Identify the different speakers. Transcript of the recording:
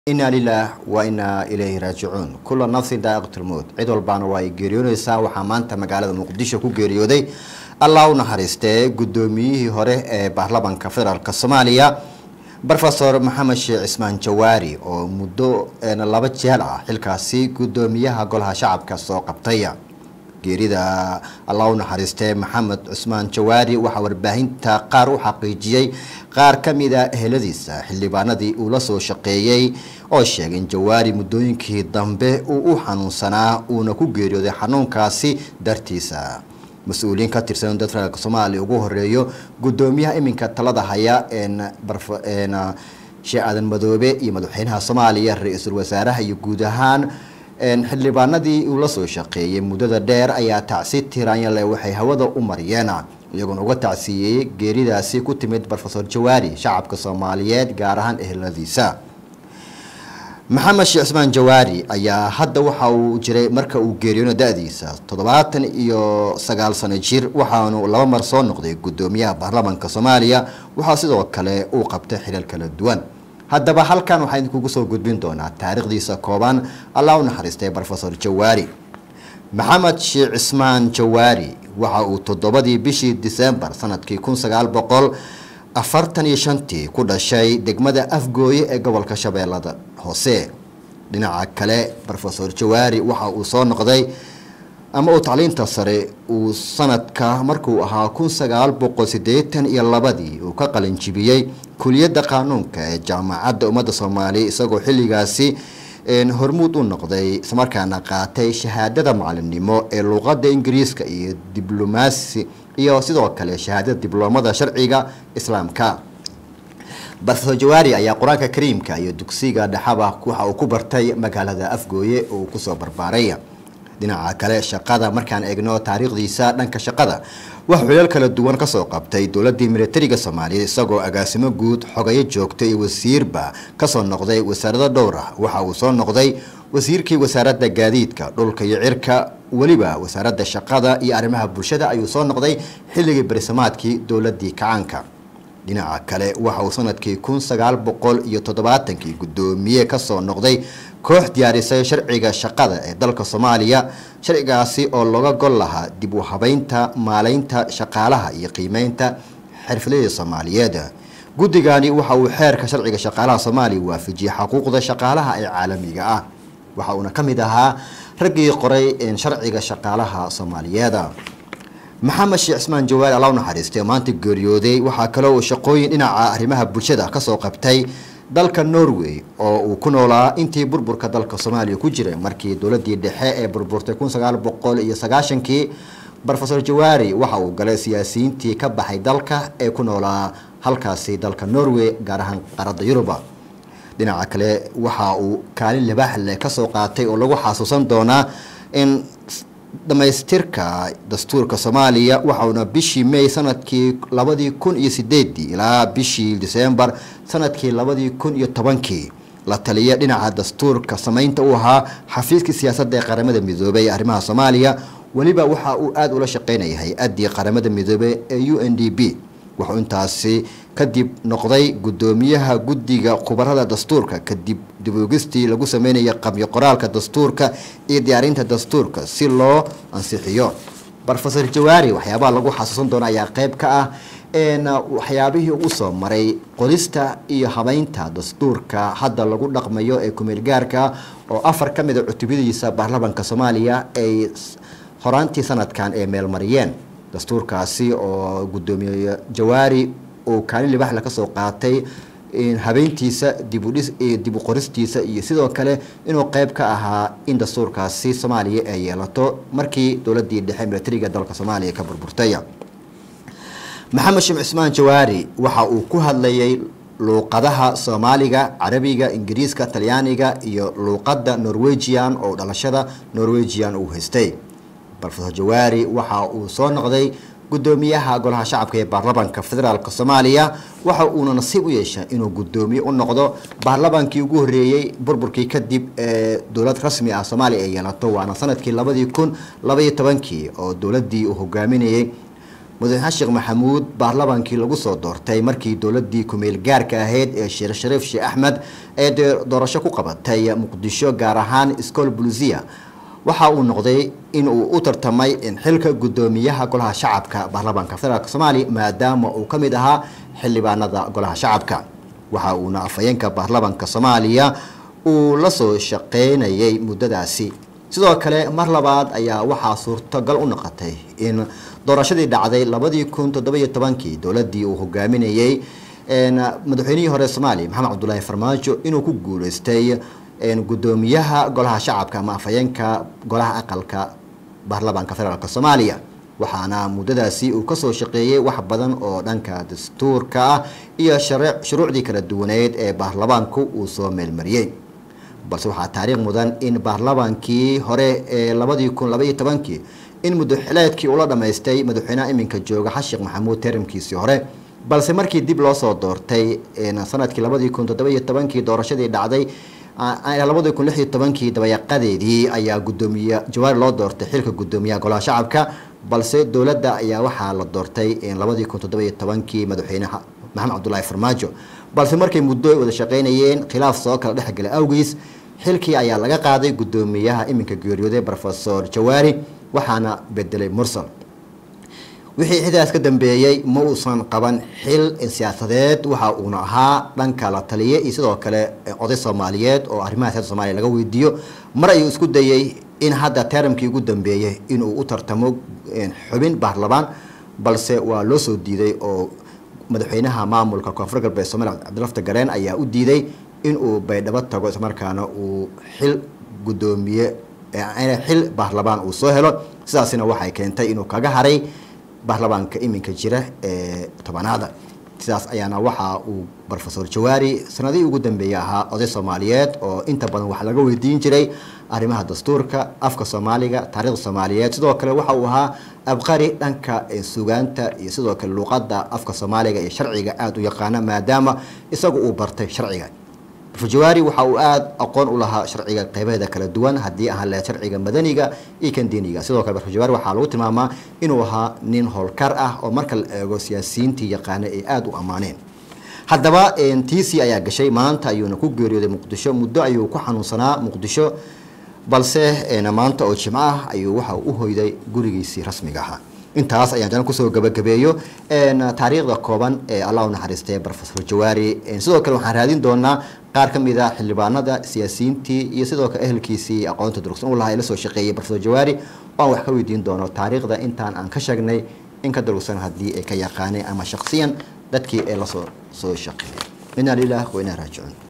Speaker 1: inaa lilaah wa inaa ilayhi raajicuun kula nafsin daa'iqatulmowt cid walbaana waa ay geeriyoonaysaa waxaa maanta magaalada muqdisho ku geeriyooday allah u naxariistee guddoomiyihii hore ee baarlamanka federaalk soomaaliya rofesor maxamed sheekh cismaan jawaari oo muddo laba jeel ah xilkaasi guddoomiyaha golaha shacabka soo qabtay geerida allah u naxariistee maxamed cusmaan jawaari waxaa warbaahinta qaar u xaqiijiyey qaar ka mid a eheladiisa xildhibaanadii uu la soo shaqeeyey oo sheegay in jawaari muddooyinkii dambe uu u xanuunsanaa uuna ku geeriyooday xanuunkaasi dartiisa mas-uuliyiin ka tirsan dad federaalk soomaaliya ugu horeeyo guddoomiyaha iminka talada haya sheekh aadan madoobe iyo madaxweynaha soomaaliya ra-iisul wasaaraha iyo guud ahaan xildhibaanadii uu la soo shaqeeyey muddada dheer ayaa tacsi tiraanyale waxay hawada u mariyeen iyagoona uga tacsiiyey geeridaasi ku timid rofesor jawaari shacabka soomaaliyeed gaar ahaan eheladiisa maxamed sheekh cismaan jawaari ayaa hadda waxa uu jiray marka uu geeriyoono da-diisa toddobaatan iyo sagaal sano jir waxaanu laba mar soo noqday guddoomiyaha baarlamanka soomaaliya waxaa sidoo kale uu qabtay xilal kala duwan haddaba halkan waxaa idinkugu soo gudbin doonaa taariikhdiisa kooban allah u naxariistay rofesor jawaari maxamed sheekh cismaan jawaari waxa uu toddobadii bishii disembar sanadkii kun sagaal boqol afartan iyo shantii ku dhashay degmada afgooye ee gobolka shabeellada hoose dhinaca kale rofesor jawaari waxa uu soo noqday ama uu tacliinta sare uu sanadka markuu ahaa kun sagaal boqol siddeetan iyo labadii uu ka qalinjibiyey kuliyadda qaanuunka ee jaamacadda ummadda soomaaliya isagoo xilligaasi hormuud u noqday islamarkaana qaatay shahaadada macalimnimo ee luuqadda ingiriiska iyo diblomaasi iyo sidoo kale shahaadada dibloomada sharciga islaamka rofesor jawaari ayaa qur-aanka kariimka iyo dugsiga dhexaba waxa uu ku bartay magaalada afgooye oo uu kusoo barbaaray dhinaca kale shaqada markaan eegno taariikhdiisa dhanka shaqada wax xulal kala duwan kasoo qabtay dowladii militariga soomaaliyeed isagoo agaasimo guud xogayo joogta iyo wasiirba kasoo noqday wasaarado dhowr ah waxa uu soo noqday wasiirkii wasaaradda gaadiidka dhulka iyo cirka weliba wasaaradda shaqada iyo arrimaha bulshada ayuu soo noqday xilligii berisamaadkii dowladii kacaanka dhinaca kale waxa uu sanadkii kun sagaal boqol iyo toddobaatankii guddoomiye kasoo noqday koox diyaarisay sharciga shaqada ee dalka soomaaliya sharcigaasi oo looga gol lahaa dib u habeynta maaleynta shaqaalaha iyo qiimeynta xirfadleyda soomaaliyeed guddigani waxa uu xeerka sharciga shaqaalaha soomaaliya waafajiyey xuquuqda shaqaalaha ee caalamiga ah waxa uuna ka mid ahaa raggii qoray sharciga shaqaalaha soomaaliyeed maxamed sheekh cismaan jawaari alla u naxariistay oo maanta geeriyooday waxaa kaloo uu shaqooyin dhinaca arrimaha bulshada kasoo qabtay dalka norway oo uu ku noolaa intii burburka dalka soomaaliya ku jiray markii dowladii dhexe ee burburtay kun sagaal boqol iyo sagaashankii rofesor jawaari waxa uu galay siyaasiyiintii ka baxay dalka ee ku noolaa halkaasi dalka norway gaar ahaan qaaradda yuruba dhinaca kale waxa uu kaalin libaax leh kasoo qaatay oo lagu xasuusan doonaa in dhamaystirka dastuurka soomaaliya waxauna bishii may sanadkii labadii kun iyo sideedii ilaa bishii disembar sanadkii labadii kun iyo tobankii la taliya dhinaca dastuurka samaynta u ahaa xafiiskii siyaasadda ee qaramada midoobey ee arrimaha soomaaliya weliba waxa uu aada ula shaqeynaya hay-addii qaramada midoobey ee u n d b wuxuu intaasi kadib noqday guddoomiyaha guddiga khubarada dastuurka kadib diboogistii lagu sameynaya qabyo qoraalka dastuurka iyo diyaarinta dastuurka si loo ansixiyo rofesor jawaari waxyaabaha lagu xasuusan doono ayaa qeyb ka ah waxyaabihii uu soo maray qodista iyo habeynta dastuurka hadda lagu dhaqmayo ee kumeelgaarka oo afar ka mid a cutubadiisa baarlamanka soomaaliya ay horaantii sanadkan ay meelmariyeen dastuurkaasi oo guddoomiye jawaari uu kaalin libaxle kasoo qaatay habeyntiisa dibudhis dib u qoristiisa iyo sidoo kale inuu qeyb ka ahaa in dastuurkaasi soomaaliya ay yeelato markii dowladii dhexe militariga dalka soomaaliya ka burburtay maxamed sheekh cismaan jawaari waxa uu ku hadlayay luuqadaha soomaaliga carabiga ingiriiska talyaaniga iyo luuqadda norwegian oo dhalashada norwegian uu haystay rofesor jawaari waxa uu soo noqday guddoomiyaha golaha shacabka ee baarlamanka federaalk soomaaliya waxa uuna nasiib u yeeshay inuu guddoomiye u noqdo baarlamankii ugu horeeyey burburkii kadib ee dowlad rasmi ah soomaaliya ay yeelato waana sanadkii labadii kun labaiyo tobankii oo dowladii uu hogaaminayey madaxweyne xasan sheekh maxamuud baarlamaankii lagu soo doortay markii dowladii kumeel gaarka ahayd ee sheekh shariif sheekh axmed ee doorasho ku qabatay muqdisho gaar ahaan iskool bulisiya waxa uu noqday in uu u tartamay xilka guddoomiyaha golaha shacabka baarlamaanka federaalk soomaaliya maadaama uu ka mid ahaa xildhibaanada golaha shacabka waxa uuna afhayeenka baarlamaanka soomaaliya uu la soo shaqeynayay muddadaasi sidoo kale mar labaad ayaa waxaa suurtogal u noqotay in doorashadii dhacday labadii kun toddobiyo tobankii dowladii uu hogaaminayey madaxweynihii hore soomaaliya maxamed cabdulaahi farmaajo inuu ku guuleystay guddoomiyaha golaha shacabka ama afhayeenka golaha aqalka baarlamaanka federaalk soomaaliya waxaana muddadaasi uu kasoo shaqeeyey wax badan oo dhanka dastuurka ah iyo shuruucdii kala duwaneyd ee baarlamaanku uu soo meelmariyey balse waxaa taariikh mudan in baarlamaankii hore ee labadii kun labaiyo tobankii in muddoxileedkii ula dhammaystay madaxweynaha iminka jooga xasan sheekh maxamuud teramkiisii hore balse markii dib loo soo doortay sanadkii labadii kun toddobiyo tobankii doorashadii dhacday labadii kun lixiyo tobankii dabayaqadeedii ayaa guddoomiye jawaari loo doortay xilka guddoomiyaha golaha shacabka balse dowladda ayaa waxaa la doortay labadii kun toddobiyo tobankii madaxweyne maxamed cabdulaahi farmaajo balse markay muddo ay wada shaqeynayeen khilaaf soo kala dhexgala awgiis xilkii ayaa laga qaaday guddoomiyaha iminka geeriyooday rofesor jawaari waxaana bedelay mursal wixii xidaas ka dambeeyey ma uusan qaban xil siyaasadeed waxa uuna ahaa dhanka la taliye iyo sidoo kale oday soomaaliyeed oo arrimaha siyasada somaaliya laga weydiiyo mar ayuu isku dayey in hadda teramkii ugu dambeeyey inuu u tartamo xubin baarlamaan balse waa loo soo diiday oo madaxweynaha maamulka koonfur galbeed soomaliya cabdilafta gareen ayaa u diiday inuu baydhabo tago islamarkaana uu xil guddoomiye xil baarlamaan uu soo helo sidaasina waxay keentay inuu kaga haray baarlamaanka iminka jira ee tobanaada sidaas ayaana waxa uu rofesor jawaari sanadihii ugu dambeeyey ahaa oday soomaaliyeed oo inta badan wax laga weydiin jiray arrimaha dastuurka afka soomaaliga taarikhda soomaaliyeed sidoo kale waxa uu ahaa abqari dhanka sugaanta iyo sidoo kale luuqadda afka soomaaliga iyo sharciga aada u yaqaana maadaama isagu uu bartay sharciga jawaari waxa uu aada aqoon u lahaa sharciga qeybaheeda kala duwan haddii ahaan lahayd sharciga madaniga iyo kan diiniga sidoo kale jawaari waxaa lagu tilmaamaa inuu ahaa nin howlkar ah oo marka la eego siyaasiyiintii yaqaana ay aada u ammaaneen haddaba tiisi ayaa gashay maanta ayuuna ku geeriyooday muqdisho muddo ayuu ku xanuunsanaa muqdisho balse maanta oo jimco ah ayuu waxa u hoyday gurigiisii rasmiga ahaa intaas ayaan jana kusoo gabagabeeyo taariikhda kooban ee allah u naxariistay rofesor jawaari sidoo kale waxaan raadin doonaa qaar ka mid a xildhibaanada siyaasiyiintii iyo sidoo kale ehelkiisii aqoonta durugsan u lahaa ee la soo shaqeeyey rofesor jawaari oo aan wax ka weydiin doono taariikhda intaan aan ka sheegnay in ka durugsan haddii ay ka yaqaaneen ama shaksiyan dadkii ee lasoo soo shaqeeyay inaa lilah wa inaa raajicuun